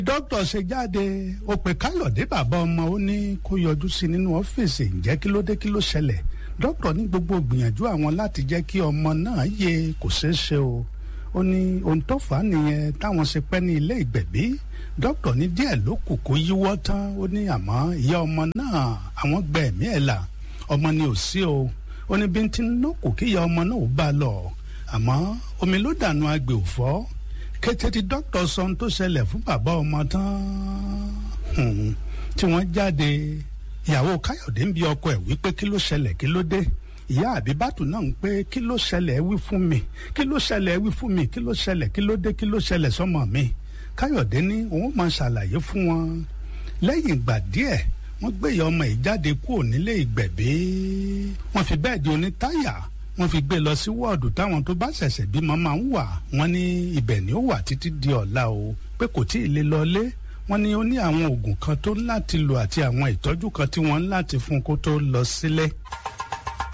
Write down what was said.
dókítà ṣe jáde ó pe káyọ̀dé bàbá ọmọ ó ní kó yọjú sí nínú ọ́fíìsì ǹjẹ́ kí ló dé kí ló ṣẹlẹ̀ dókítà ní gbogbo gbìyànjú àwọn láti jẹ́ kí ọmọ náà yè kò ṣeé ṣe o ó ní ohun tó fà á nìyẹn táwọn ṣe pẹ́ ní ilé ìgbẹ̀bí dókítà ní díẹ̀ ló kù kó yíwọ́ tán ó ní àmọ́ ìyá ọmọ náà àwọn gbẹ ẹ̀mí ẹ̀ là ọmọ ni ò sí o ó ní bí n ti ń lókù kí ìyá ọmọ náà ó bá a lọ àmọ́ omi ló dànù agbè òfọ́ kété tí dókítà sọ ohun tó ṣẹlẹ̀ fún bàbá ọmọ tán tí wọ́n jáde ìyàwó káyọ̀dé ń bi ọkọ ẹ̀ wípé kí ló ṣẹlẹ̀ kí ló dé ìyá àbíbátù náà ń pé kí ló ṣẹlẹ̀ wí fún mi kí ló ṣẹlẹ̀ wí fún mi kí ló ṣẹlẹ̀ kí ló dé kí ló ṣẹlẹ̀ sọ́mọ mi káyọ̀dé ní òun máa ṣàlàyé fún wọn lẹ́yìn ìgbà díẹ̀ wọ́n gbé ìyá ọmọ yìí jáde kúrò nílé ìgbẹ̀bí wọ́n fi bẹ́ẹ̀dì onítáyà wọ́n fi gbé lọ sí wọ́ọ̀dù táwọn tó bá ṣẹ̀ṣẹ̀ bímọ máa ń wà wọ́n ní ibẹ̀ ni ó wà títí di ọ̀la o pé kò tí ì lè lọlé wọ́n ní ó ní àwọn oògùn kan tó láti lò àti àwọn ìtọ́jú kan tí wọ́n ń láti fún kó tó lọ sílé